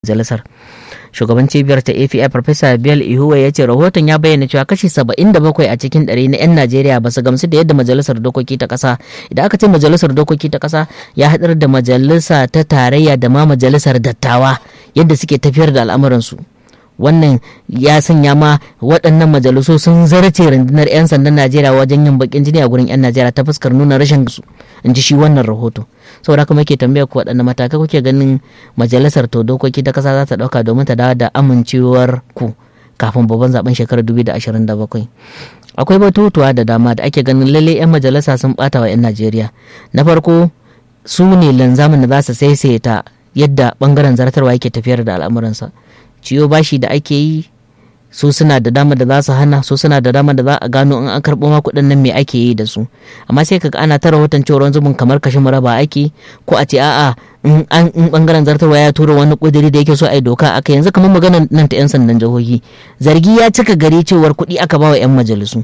majalisar shugaban cibiyar ta afi farfesa bill ihuwa ya ce rahoton ya bayyana cewa kashi 77 a cikin ɗari na 'yan najeriya ba su gamsu da yadda majalisar dokoki ta ƙasa idan aka ce majalisar dokoki ta ƙasa ya haɗar da majalisa ta tarayya da ma majalisar dattawa yadda suke tafiyar da al'amuransu wannan ya sanya ma waɗannan majalisu sun zarce rundunar 'yan sandan najeriya wajen yin bakin jini a gurin 'yan najeriya ta fuskar nuna rashin su in ji shi wannan rahoto saboda kuma ke tambaya ku waɗanne matakai kuke ganin majalisar to dokoki ta ƙasa za ta ɗauka domin ta dawo da amincewar ku kafin babban zaben shekarar 2027 akwai batutuwa da dama da ake ganin lalle 'yan majalisa sun ɓata wa 'yan najeriya na farko su ne linzamin da za su saisaita yadda bangaren zartarwa yake tafiyar da al'amuransa ciyo bashi da ake yi su suna da dama da za su hana su suna da dama da za a gano in an karɓo ma kuɗin nan me ake yi da su amma sai kaga ana ta rahoton cewa zubin kamar kashe maraba ake ko a ce a'a in an in bangaren zartarwa ya tura wani kudiri da yake so a yi doka aka yanzu kamar maganar nan ta yan sandan jihohi zargi ya cika gari cewar kuɗi aka ba wa yan majalisu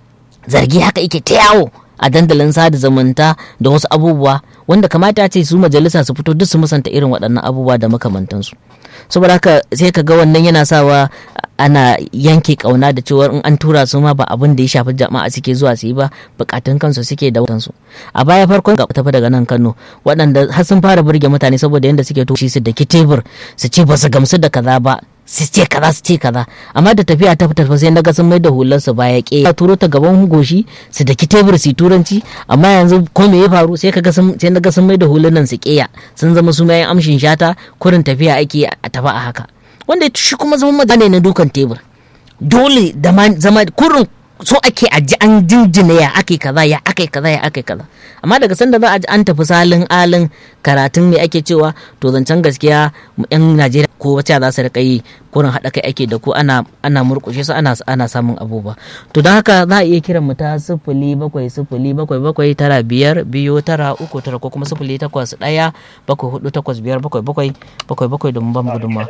zargi haka yake ta yawo a dandalin sada zumunta da wasu abubuwa wanda kamata ce su majalisa su fito duk su musanta irin waɗannan abubuwa da makamantansu saboda haka sai ka ga wannan yana sawa ana yanke kauna da cewa in an tura su ma ba abin da ya shafi jama'a suke zuwa su yi ba bukatun kansu suke da watansu a baya farkon ga tafi daga nan Kano waɗanda har sun fara burge mutane saboda yadda suke toshi su da tebur su ce ba su gamsu da kaza ba su ce kaza su ce kaza amma da tafiya ta fitar sai naga sun mai da hular su baya ke ya turo ta gaban goshi su da tebur su turanci amma yanzu ko me ya faru sai kaga sun sai naga sun mai da hular nan su keya sun zama su mayan amshin shata kurin tafiya ake a tafi a haka wanda shi kuma zama magana na dukan tebur dole da zama kurin so ake aji an jinjina ya ake kaza ya ake kaza ya ake kaza amma daga sanda za a ji an tafi salin alin karatun me ake cewa to zancen gaskiya yan najeriya ko wacce za su rika yi kurin haɗa kai ake da ku ana ana murƙushe su ana ana samun abubuwa to don haka za a iya kiran mu ta sifili bakwai sifili bakwai bakwai tara biyar biyu tara uku tara ko kuma sifili takwas ɗaya bakwai hudu takwas biyar bakwai bakwai bakwai bakwai domin ba mu gudunmawa.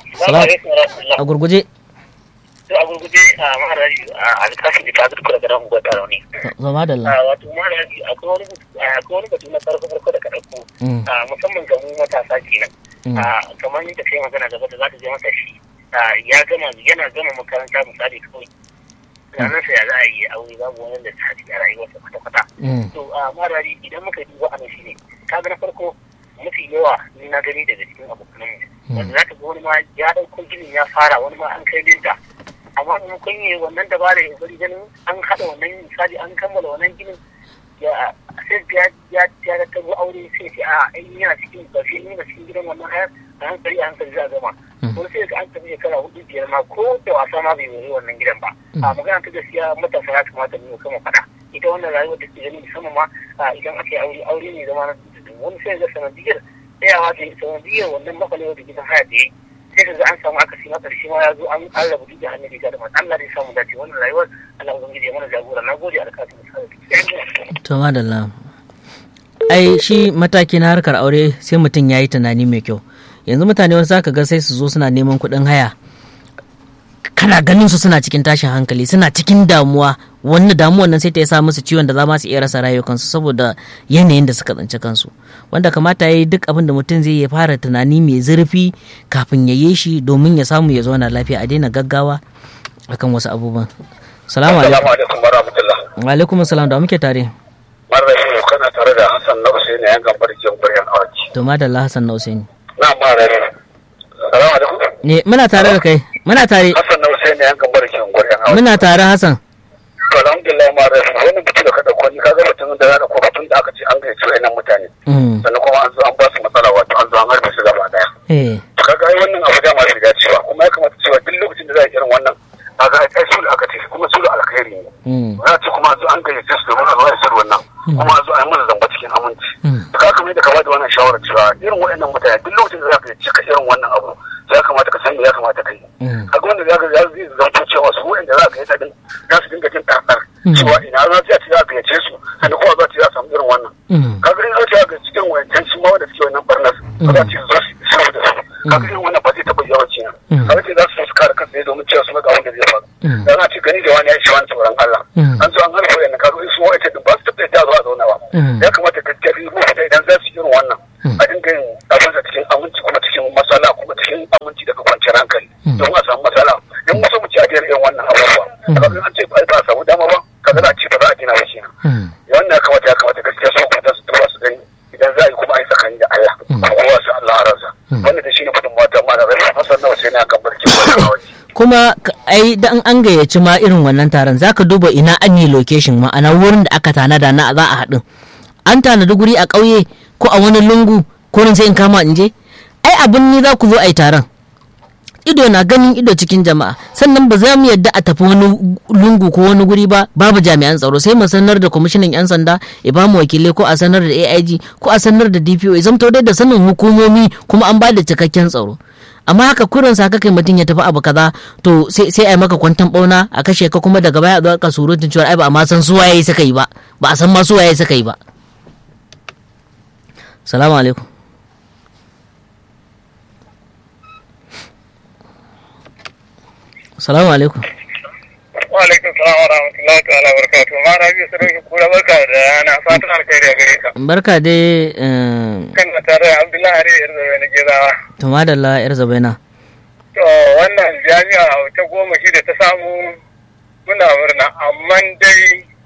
a gurguje to a gurguje a maharaji a alkafin da ta zurkura da ramu gwada rauni. Zama da Allah. Wato maharaji akwai wani batu na farko farko da ka ɗauko musamman ga mu matasa kenan. Kamar yadda kai magana gaba da za ta je masa shi ya gama yana gama makaranta misali kawai. Ranar sa ya za a yi aure babu wani da ta a rayuwarsa kwata-kwata. To maharaji idan muka duba a nan shi ne kaga na farko mafi yawa ni na gani daga cikin abokanmu. Wanda za ka ga wani ma ya ɗauko ginin ya fara wani ma an kai linta. amma in kun yi wannan dabara ya bari ganin an haɗa wannan misali an kammala wannan ginin ya sai ya ya ya ta aure sai ce a ai yana cikin bafi ina cikin gidan wannan hayar a hankali a hankali za a gama wani sai an tafi shekara hudu biyar ma ko da wasa ma bai wuri wannan gidan ba a magana ta gaskiya matasa ya kamata mu kama faɗa ita wannan rayuwar da ke gani musamman ma idan aka yi aure aure ne zama na wani sai ga sanadiyar tsayawa da sanadiyar wannan makwalewa da gidan haya da ya yi sai ka ga an samu akasi na karshe ma ya zo an an rabu duk da hannun riga da mata Allah zai samu dace wannan rayuwar Allah ubangiji ya mana jagora na gode alkafin to madalla ai shi mataki na harkar aure sai mutum ya yi tunani mai kyau yanzu mutane wani zaka ga sai su zo suna neman kuɗin haya kana ganin su suna cikin tashin hankali suna cikin damuwa wani damuwan nan sai ta sa musu ciwon da za ma su iya rasa rayukansu saboda yanayin da suka tsinci kansu wanda kamata ya yi duk abin da mutum zai ya fara tunani mai zurfi kafin ya yi shi domin ya samu ya zauna lafiya a daina gaggawa akan wasu abubuwan salamu alaikum wa rahmatullah wa alaikum salam da muke tare marrashi kana tare da Hassan na Usaini yan gambar jin buryan awaki to madalla Hassan na Usaini na marrashi salamu alaikum ne muna tare da kai muna tare Hassan na Usaini yan gambar jin buryan awaki muna tare Hassan to alhamdulillah ma rasu wannan mutum da ka dauko ni kaga mutum da ya dauko mutum da aka ce an gaice wayannan mutane sannan kuma an zo an ba su matsala wato an zo an harbe su gaba daya to kaga ai wannan abu da ma bai dace ba kuma ya kamata cewa duk lokacin da za a irin wannan kaga ai sulhu aka ce kuma sulhu alkhairi ne za a ce kuma an zo an gaice su domin a zo a isar wannan kuma an zo a yi mana zamba cikin aminci to kaga kamar yadda ka bada wannan shawarar cewa irin wayannan mutane duk lokacin da za ka cika irin wannan abu ya kamata ka san me ya kamata ka yi kaga wanda za ka zai zanto cewa su wanda za ka yi ta din za su dinga jin ɗaɗɗar cewa ina za ta ci za ka yace su sannan kuma za ta za samu irin wannan kaga in za ta ga cikin wayancan shi ma wanda suke wannan barnas ba za ta za su shiru da su kaga irin wannan ba zai taɓa yawanci na kaga ce za su su kare kansu ne domin cewa su ga wanda zai faru da na ci gani da wani ya shi wani tsoron Allah an zo an harfa wayannan kaga su wa'ita din ba su taɓa yadda zuwa zauna ba ya kamata ka tafi rubuta idan za su irin wannan a dinga yin abin cikin aminci kuma cikin masala kuma cikin kwanciyar hankali don a samu matsala in wasu mu ci a irin wannan abubuwa kaga an ce ba a samu dama ba kaga za a ci ba za a gina ba shi wannan ya kamata ya kamata gaskiya su kwanta su tuba su gani idan za a yi kuma a yi tsakani da Allah kowa su Allah a ransa wannan da shi ne gudun mata ma da rai hasan nawa sai na kan barci kuma ai dan an gayyaci ma irin wannan taron zaka duba ina an yi location ma'ana wurin da aka tanada na za a haɗin an tanadi guri a ƙauye ko a wani lungu ko sai in kama in je ai abin ni za ku zo a yi taron ido na ganin ido cikin jama'a sannan ba za mu yadda a tafi wani lungu ko wani guri ba babu jami'an tsaro sai mu sanar da kwamishinan yan sanda ya ba mu wakilai ko a sanar da AIG ko a sanar da DPO ya zamto dai da sanin hukumomi kuma an ba da cikakken tsaro amma haka kurin sa kai mutum ya tafi abu kaza to sai sai ai maka kwantan bauna a kashe ka kuma daga baya a zo ka surutun cewa ai ba a ma san su waye suka yi ba ba a san ma su waye suka yi ba salamu alaikum salamu alaikum wa alaikum salam wa rahmatullahi ta'ala barakatuh ma rabi sarki kura barka da yana fatan alkhairi a gare ka barka dai kan na tare abdullahi ari yar zabe na gezawa to madalla yar zabaina to wannan jami'a ta goma shi da ta samu muna murna amma dai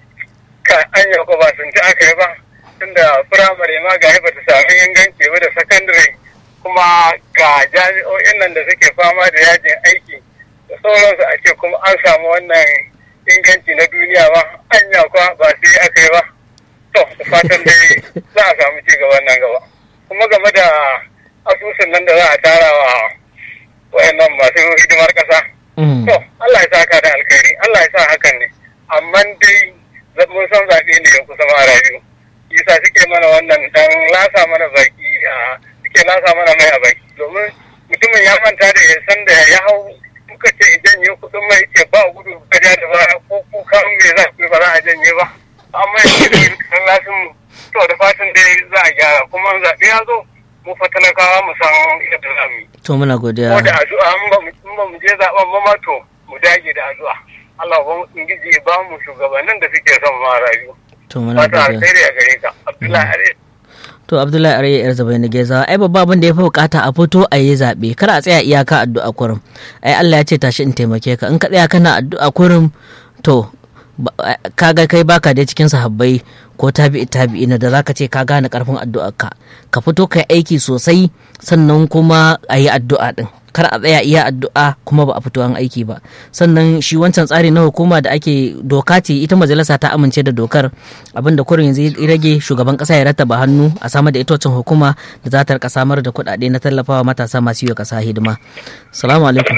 ka anya ko ba sun ta aka yi ba tunda firamare ma ga ba ta sami inganci ba da sakandare kuma ga jami'o'in nan da suke fama da yajin aiki da sauransu a ce kuma an samu wannan inganci na duniya ba anya kwa ba sai aka yi ba to da fatan dai za a samu ci gaban nan gaba kuma game da asusun nan da za a tara wa wayannan masu hidimar kasa to Allah ya sa ka da alkhairi Allah ya sa hakan ne amma dai mun san zaɓe ne ya kusa mara biyu yasa suke mana wannan dan lasa mana baki a suke lasa mana mai a baki domin mutumin ya manta da ya san da ya hau kuka ce idan ya kudin mai ce ba gudu gaja da ba ko kuka me za ku ba za a janye ba amma yanzu da kan lasin mu to da fatan dai za a gyara kuma zaɓe ya zo mu fa talakawa mu san yadda za mu yi. to muna godiya ko da addu'a in ba mu je zaɓen ba ma to mu dage da addu'a Allah ba mu ingiji ba mu shugabannin da suke son ma rayu. to muna Fata godiya alheri a gare ka Abdullahi Are. to abdullahi arya yar zabai na geza ai babba abin da ya fi bukata a fito a yi zaɓe kar a tsaya iyaka addu'a kurum ai Allah ya ce tashi in taimake ka in ka tsaya kana addu'a kurum to kaga kai baka dai cikin sahabbai ko tabi'i tabi'i na da zaka ce ka gane karfin addu'ar ka ka fito kai aiki sosai sannan kuma a yi addu'a din kar a tsaya iya addu'a kuma ba a fito an aiki ba sannan shi wancan tsari na hukuma da ake doka ce ita majalisa ta amince da dokar abinda kurin yanzu ya rage shugaban kasa ya rattaba hannu a samar da ita wancan hukuma da za ta rika samar da kuɗaɗe na tallafawa matasa masu yi wa kasa hidima salamu alaikum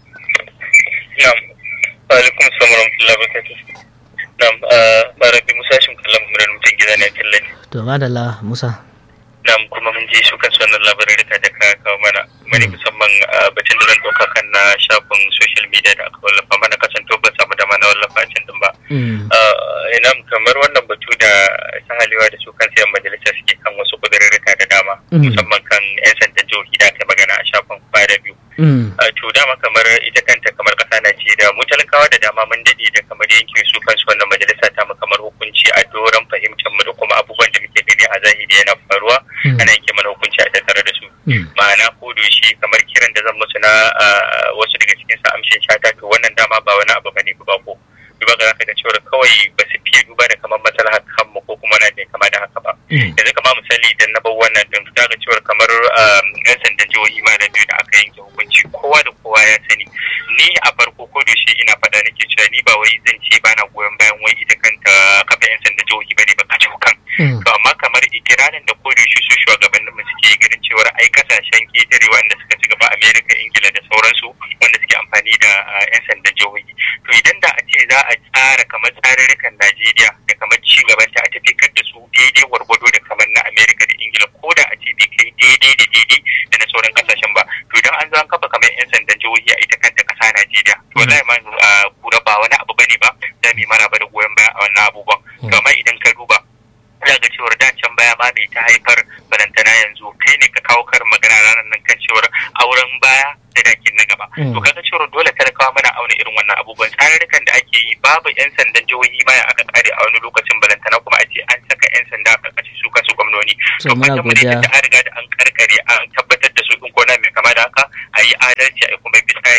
Na'am. Wa alaikum salam wa rahmatullahi wa barakatuh. Na'am, Barabi Musa shin kallon murar mutum gida ne kallon ne. to madalla musa Na'am kuma mun ji su kansu wannan labarai da ka kawo mana. Mani musamman batun da zan ɗauka kan na shafin social media da aka wallafa mana kasanto ba samu dama na wallafa a can din ba. Ina kamar wannan batu da sahalewa da su kan sayan majalisa suke kan wasu kudurrurruka da dama. Musamman kan 'yan sandan jihohi da aka magana a shafin kwaya biyu. to dama kamar ita kanta kamar kasa Najeriya mu talakawa da dama mun dade da kamar yanke su kansu wannan majalisa ta mu kamar hukunci a doron fahimtar mu da kuma abubuwan da muke gani a zahiri yana faruwa ana yanke mana hukunci a tattare da su ma'ana ko shi kamar kiran da zan musu na wasu daga cikin sa amshin shata to wannan dama ba wani abu bane ba ko duba ga zaka ga cewa kawai ba su fiye duba da kamar maslahar kanmu ko kuma na ne kama da haka ba yanzu kama misali idan na bar wannan din ta ga cewa kamar yan sandan jihohi ma da biyu da aka yanke hukunci kowa da kowa ya sani ni a farko ko da shi ina faɗa nake cewa ni ba wai zan ce ba na goyon bayan wai ita kanta kafa yan sandan jihohi ba ne ba ka kan to amma kamar ikirarin da ko da shi su shugabannin mu suke ganin cewa ai kasashen ketare wanda suka ci gaba Amerika Ingila da sauransu wanda suke amfani da yan sandan jihohi to idan da a ce za a tsara kamar tsarurrukan Najeriya da kamar ci gaban ta a tafikar da su daidai gwargwado da kamar na Amerika da Ingila ko da a ce bai kai daidai da daidai da na sauran kasashen ba to idan an zo an kafa kamar yan sandan jihohi a ita kanta kasa Najeriya to wallahi ma kura ba wani abu bane ba za mu yi maraba da goyon baya a wannan abubuwan to amma idan ka duba za ga cewar da can baya ma bai ta haifar barantana yanzu kai ne ka kawo karin magana ranar nan kan cewar auren baya da dakin na gaba to kaga cewar dole talakawa mana auna irin wannan abubuwan tsarurrukan da ake yi babu yan sandan jihohi ma aka kare a wani lokacin balantana kuma a ce an saka yan sanda a karkashin su kansu gwamnoni to fatan mu ne da an riga da an karkare an tabbatar da su in kona mai kama da haka a yi adalci a kuma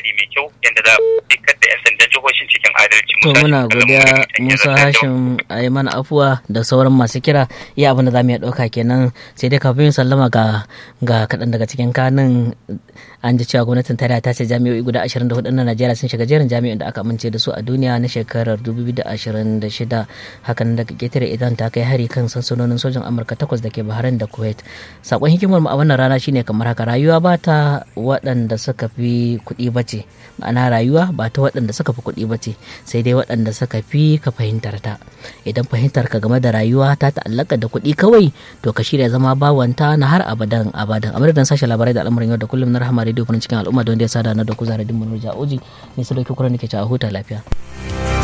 tsari mai kyau yadda za a dukkan da 'yan sandan jihohin cikin adalci. To muna godiya Musa Hashim a yi mana afuwa da sauran masu kira iya abin da za mu iya ɗauka kenan sai dai kafin sallama ga ga kaɗan daga cikin kanin an ji cewa gwamnatin tarayya ta ce jami'o'i guda 24 na Najeriya sun shiga jerin jami'in da aka amince da su a duniya na shekarar 2026 hakan daga ketare idan ta kai hari kan sansanonin sojan Amurka takwas da ke Bahrain da Kuwait sakon hikimar mu a wannan rana shine kamar haka rayuwa ba ta waɗanda suka fi kuɗi bace ma'ana rayuwa ba ta waɗanda suka fi kuɗi bace sai dai waɗanda suka fi ka fahimtar ta idan fahimtar ka game da rayuwa ta ta'allaka da kuɗi kawai to ka shirya zama bawanta na har abadan abadan a madadin sashen labarai da al'amuran yau da kullum na rahama rediyo farin cikin al'umma don da ya sada na da kuzarin mu nurja oji ne su dauki kuran da ke ci a huta lafiya.